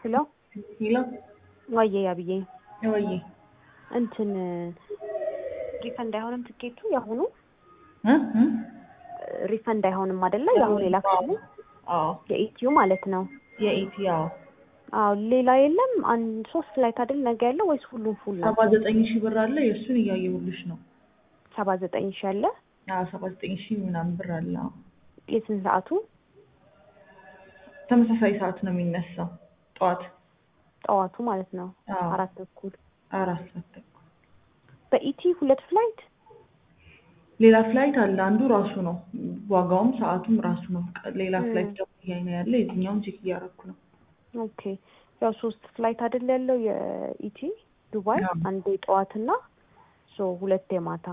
ሄሎ ሄሎ ዋዬ ያብዬ ወይ እንትን ሪፈንድ አይሆንም ትኬቱ ያሁኑ እ እ ሪፈንድ አይሆንም አይደለ? የአሁኑ የላክሽው አዎ የኢትዮ ማለት ነው። የኢቲ አዎ አዎ ሌላ የለም። አንድ ሶስት ፍላይት አይደል ነገ ያለው ወይስ ሁሉም ፉል ነው? ሰባ ዘጠኝ ሺህ ብር አለ የእሱን እያየሁልሽ ነው። ሰባ ዘጠኝ ሺ አለ። አዎ ሰባ ዘጠኝ ሺህ ምናምን ብር አለ። አዎ የስንት ሰዓቱ? ተመሳሳይ ሰዓት ነው የሚነሳው ጠዋት ጠዋቱ ማለት ነው አዎ አራት ተኩል አራት ሰዓት ተኩል በኢቲ ሁለት ፍላይት ሌላ ፍላይት አለ። አንዱ ራሱ ነው ዋጋውም ሰዓቱም ራሱ ነው። ቀ- ሌላ ም። ፍላይት ደግሞ እያየን ያለ የትኛውን ቼክ እያደረኩ ነው። ኦኬ ያው ሶስት ፍላይት አይደል ያለው የኢቲ ዱባይ አዎ። አንዴ ጠዋትና ሶ ሁለቴ ማታ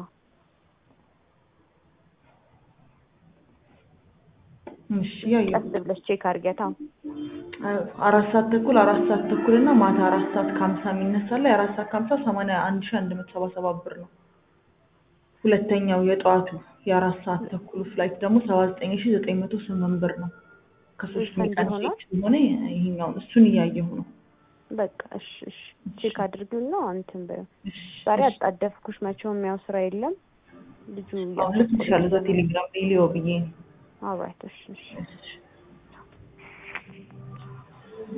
እሺ እያየሁ ቀስ ብለሽ ቼክ አድርጊያታ አራት ሰዓት ተኩል አራት ሰዓት ተኩል እና ማታ አራት ሰዓት ከሀምሳ የሚነሳለ የአራት ሰዓት ከሀምሳ ሰማንያ አንድ ሺህ አንድ መቶ ሰባ ሰባት ብር ነው። ሁለተኛው የጠዋቱ የአራት ሰዓት ተኩል ፍላይት ደግሞ ሰባ ዘጠኝ ሺህ ዘጠኝ መቶ ስምንት ብር ነው። ከሶስት ሪፈንድ ቀን ይሆናል? ቼክ ስለሆነ ይሄኛውን እሱን እያየሁ ነው። በቃ እሺ እሺ ቼክ አድርጊውና እንትን በይው እሺ፣ ዛሬ እሺ። አጣደፍኩሽ መቼውም ያው ስራ የለም ልጁ አሁን ልክ ትሻለ እዛ ቴሌግራም ላይ ሊዮ ብዬ ነው። ኦልራይት እሺ እሺ እሺ